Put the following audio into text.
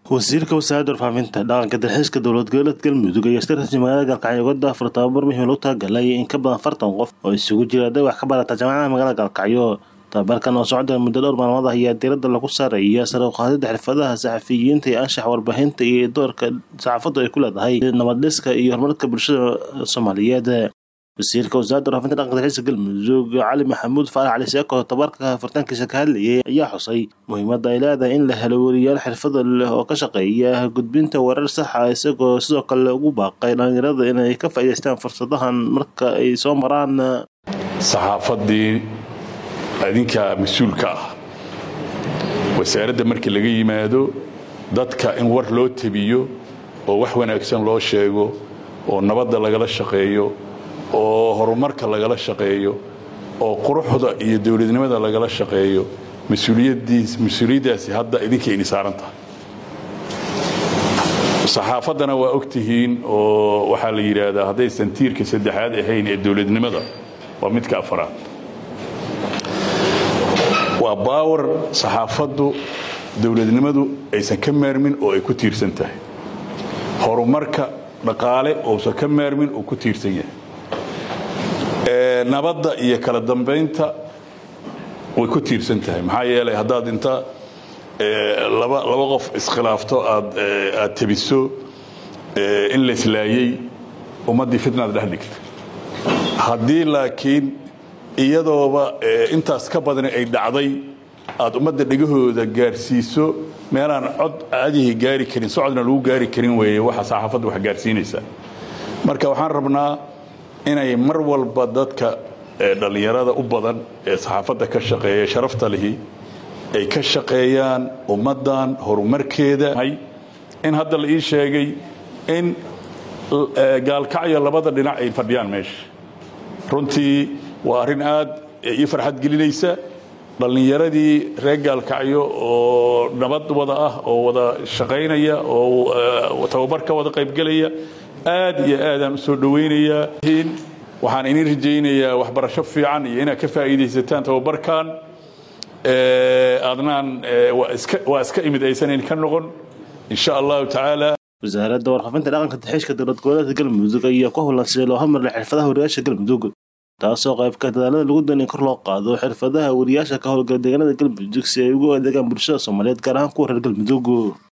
wasiirka wasaaradda warfaafinta dhaqanka dalxiiska dowlad goboleed galmudug ayaa si rasmi magaalada gaalkacyo uga daafur tababar muhiim lagu talagalay in ka badan afartan qof oo isugu jira arday wax ka barata jaamacadaha magaalada gaalkacyo tababarkan oo socda muddo dhowr maalmood ah ayaa diiradda lagu saaraya sare u qaadida xirfadaha saxafiyiinta iyo anshax warbaahinta iyo doorka saxaafaddu ay ku leedahay nabadhiska iyo horumarka bulshada soomaaliyeed wasiirka wasaaradda warfaafinta dhaqanka dalxiiska galmudug cali maxamuud faarax cali seeko tababarka furitaankiisa ka hadlayay ayaa xusay muhiimadda ay leedahay in la helo weriyaal xirfada leh oo ka shaqeeya gudbinta warar saxa isagoo sidoo kale ugu baaqay dhallinyarada inay ka faa'iidaystaan fursadahan marka ay soo maraan saxaafaddii idinka mas-uulka ah wasaaradda markii laga yimaado dadka in war loo tebiyo oo wax wanaagsan loo sheego oo nabadda lagala shaqeeyo oo horumarka lagala shaqeeyo oo quruxda iyo dowladnimada lagala shaqeeyo mas-uuliyaddaasi hadda idinka ini saaran tahay saxaafaddana waa og tihiin oo waxaa la yidhaahdaa haddaysan tiirka saddexaad ahayn ee dowladnimada waa midka afaraad waa baawar saxaafaddu dowladnimadu aysan ka maarmin oo ay ku tiirsan tahay horumarka dhaqaale ousan ka maarmin oo ku tiirsan yahay nabadda iyo kala dambaynta way ku tiirsan tahay maxaa yeelay haddaad inta laba qof iskhilaafto aad tebiso in laislaayey ummaddii fitnaad dhex dhigta haddii laakiin iyadooba intaas ka badani ay dhacday aad ummadda dhegahooda gaarsiiso meelaan cod caadihi gaari karin socodna lagu gaari karin weeye waxa saxaafadda wax gaarsiinaysaa marka waxaan rabnaa inay mar walba dadka dhallinyarada u badan ee saxaafadda ka shaqeeya sharafta lihi ay ka shaqeeyaan ummaddan horumarkeeda in hadda la ii sheegay in gaalkacyo labada dhinac ay fadhiyaan meesha runtii waa arrin aad ii farxad gelinaysa dhallinyaradii reer gaalkacyo oo nabad wada ah oo wada shaqaynaya oo tababar ka wada qaybgelaya aad iyo aadaan u soo dhowaynayaa waxaan idin rajaynayaa waxbarasho fiican iyo inaad ka faa'iidaysataan tababarkan adnaan waa iska imid aysanan ka noqon insha allahu tacaala wasaaradda warfaafinta dhaqanka dalxiiska dowlad goboleedka galmudug ayaa ku howlan sidii loo hormarlay xirfadaha wariyaasha galmudug taasoo qaybka dadaalada lagu dan in kor loo qaado xirfadaha wariyaasha ka howlgala deegaanada galmudug si ay ugu adeegaan bulshada soomaaliyeed gaar ahaan kuwa reer galmudug